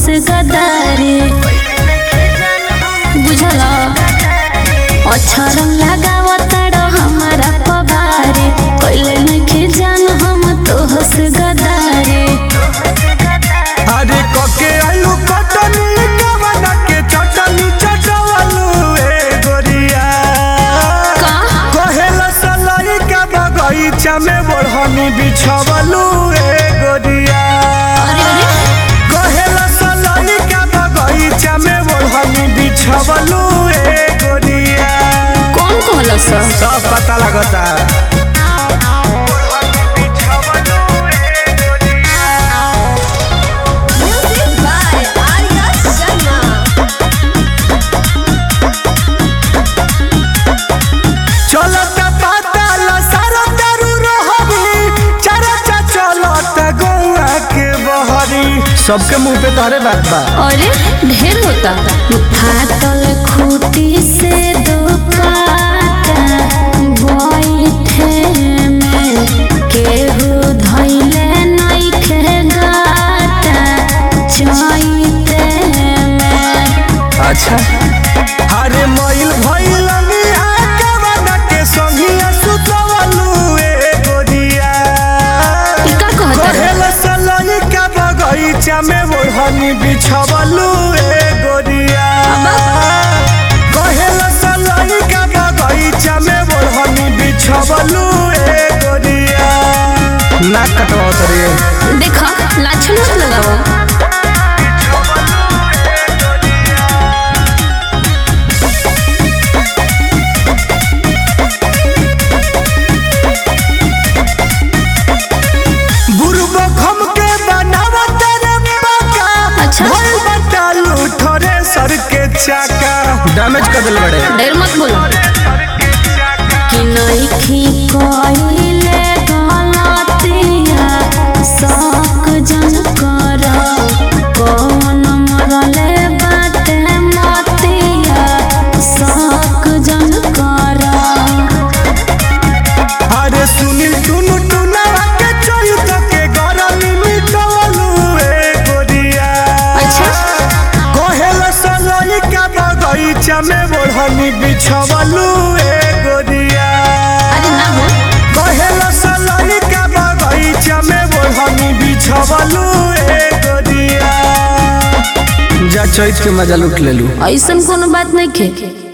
से गदारी बुझला अच्छा रंग लगावताड़ हमारा पवारी कैले नइखे जान हम तोह से गदारी अरे कके आलू कटनी कवना के चटनी चटवलू ए गोरिया का कहेला सलाई का बगीचा में बढ़नी बिछवलू ए गोरिया अरे अरे कहेला सलाई का बगीचा में बढ़नी बिछवलू ए गोरिया कौन कहला सर सब पता लगता Music by Arya Sharma. चलता पता लसारा दारू रहबी चरचा चलता गौआ के बहरी सबके मुंह पे तोहरे बात बा अरे ढेर होता फाटल खूटी से दो पाता बैठे में केहू धैले नइखे गाता चैते में अच्छा अरे मईल भइल मिया के बना के संगिया सुतवलू ए गोरिया ई का कहता है कहेला सलाई का बगीचा में ओढ़नी बिछवलू ए गोरिया कहेला सलाई का बगीचा में ओढ़नी बिछवलू ए गोरिया नाक कटवा तरी देखा लाछन मत लगाओ बुरबो खम के बनावा तेरे पाका अच्छा। भइल बतालू थोड़े सर के चाका डैमेज कर दिल बड़े ढेर मत बोलो कि नइखी कइले गलतिया शक जन कर कौन मरले बाटे मतिया शक जन कर अरे सुनील टुनु टुनावा के चोयु तो के गरमी मिटवलू ए गोरिया अच्छा। कहेला सलाई का बगीचा में बढ़नी बिछवलू ए गोरिया अरे ना हो कहेला सलाई का बगीचा में बढ़नी बिछवलू ए गोरिया जा चैत के मजा लूट लेलू ऐसन कोनो बात नहीं खे